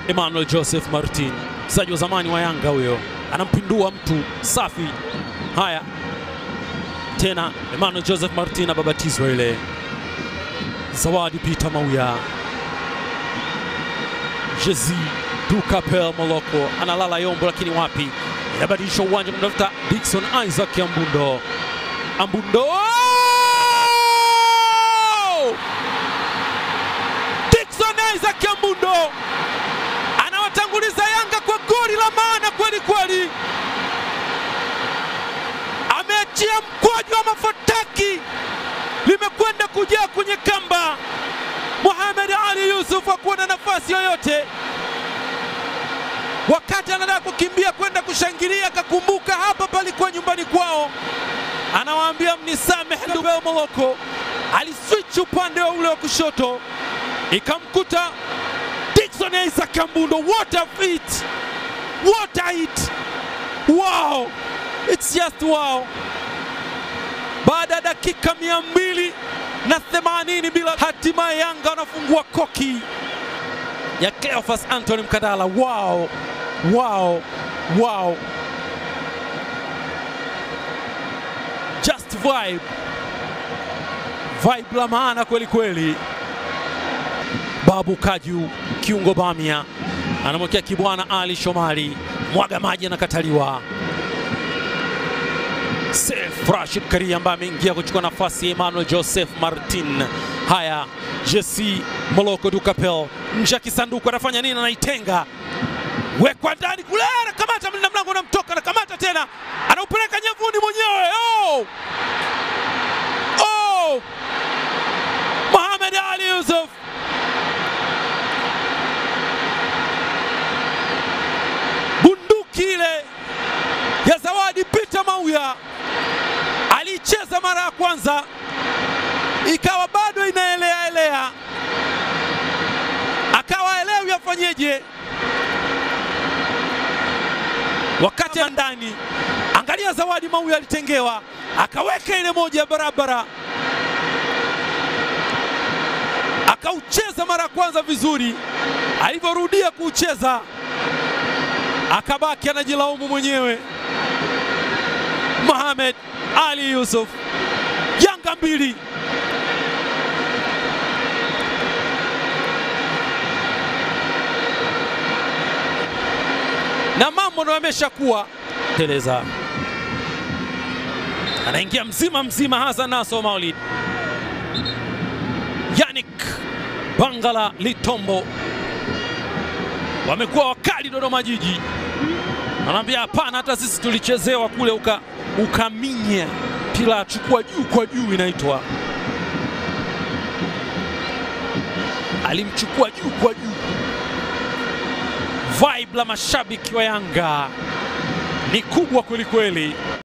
Emmanuel Joseph Martin, mchezaji wa zamani wa Yanga huyo, anampindua mtu safi. Haya tena, Emmanuel Joseph Martin ababatizwa ile. Zawadi Peter Mauya, Jezi Dukapel Moloko analala Yombo, lakini wapi, inabadilisha uwanja kumtafuta Dickson Isaac Ambundo. Ambundo Dickson Isaac Ambundo anawatanguliza Yanga kwa goli la maana kweli kweli, ameachia mkwaju wa mafataki, limekwenda kujaa kwenye kamba. Mohamed Ali Yusuf hakuwa na nafasi yoyote, wakati anataka kukimbia kwenda kushangilia, akakumbuka hapa palikuwa nyumbani kwao, anawaambia mnisamehe. Dubel Moloko aliswitch upande wa ule wa kushoto, ikamkuta Dickson Isaac Ambundo. What a feat! What a hit! Wow! It's just wow! Baada ya dakika mia mbili na themanini bila, hatimaye Yanga wanafungua koki ya Cleophas Anthony Mkandala. Wow! Wow! Wow! Just vibe. Vibe la maana kweli kweli. Babu Kaju kiungo Bamia anamwekea Kibwana Ali Shomari, mwaga maji anakataliwa. Seif Rashid Karia ambaye ameingia kuchukua nafasi ya Emmanuel Joseph Martin. Haya, Jesse Moloko Dukapel nje ya kisanduku anafanya nini? Anaitenga, wekwa ndani kule, anakamata mlinda mlango, anamtoka, anakamata tena, anaupeleka nyavuni mwenyewe. Oh! Oh! Mohamed Ali Yusuf bunduki ile ya Zawadi Peter Mauya aliicheza mara ya kwanza, ikawa bado inaelea elea, akawa elewi afanyeje wakati ya ndani. Angalia Zawadi Mauya alitengewa, akaweka ile moja barabara, akaucheza mara ya kwanza vizuri, alivyorudia kuucheza akabaki anajilaumu mwenyewe. Mohamed Ali Yusuf, Yanga mbili na mambo ndo yameshakuwa teleza. Anaingia mzima mzima Hassan Naso Maulid, Yannick Bangala Litombo wamekuwa wakali Dodoma Jiji, anaambia hapana, hata sisi tulichezewa kule uka, ukaminya pila chukua juu kwa juu, inaitwa alimchukua juu kwa juu. Vibe la mashabiki wa Yanga ni kubwa kwelikweli.